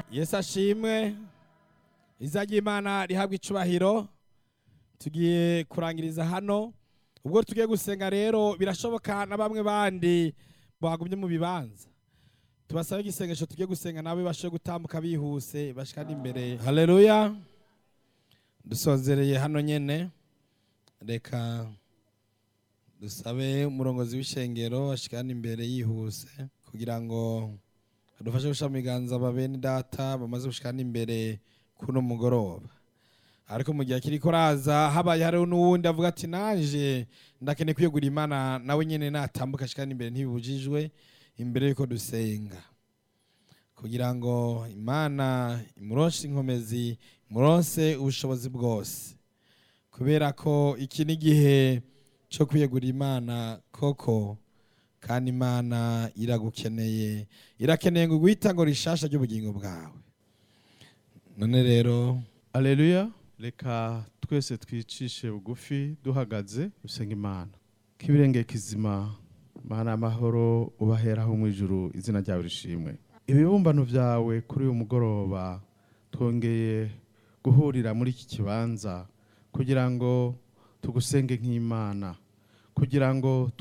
yesu ashimwe iza ry'imana rihabwa icubahiro tugiye kurangiriza hano ubwo tugiye gusenga rero birashoboka na bamwe bandi bagumye mu bibanza tubasabe igisengesho tugiye gusenga nawe bashe gutambuka bihuse bashikana imbere haleluya dusozereye hano nyene reka dusabe umurongozi w'ishengero ashikana imbere yihuse kugira ngo adufashe gushyira mu biganza babene data bamaze gushikana imbere kuno mugoroba ariko mu gihe kiriko raza habaye hariho n'uwundi avuga ati naje ndakeneye kwiyegura imana nawe nyene natambuka ashikana imbere ntibibujijwe imbere yuko dusenga kugira ngo imana imuronse inkomezi imuronse ubushobozi bwose kubera ko iki ni igihe cyo kwiyegura imana koko kandi imana iragukeneye irakeneye ngo guhita ngo rishasha ry'ubugingo bwawe none rero Aleluya reka twese twicishe bugufi duhagaze dusenga imana k'ibirenge kizima mana amahoro ubaheraho mu ijuru izina ryawe rishimwe ibibumbano byawe kuri uyu mugoroba twongeye guhurira muri iki kibanza kugira ngo tugusenge nk'imana kugira ngo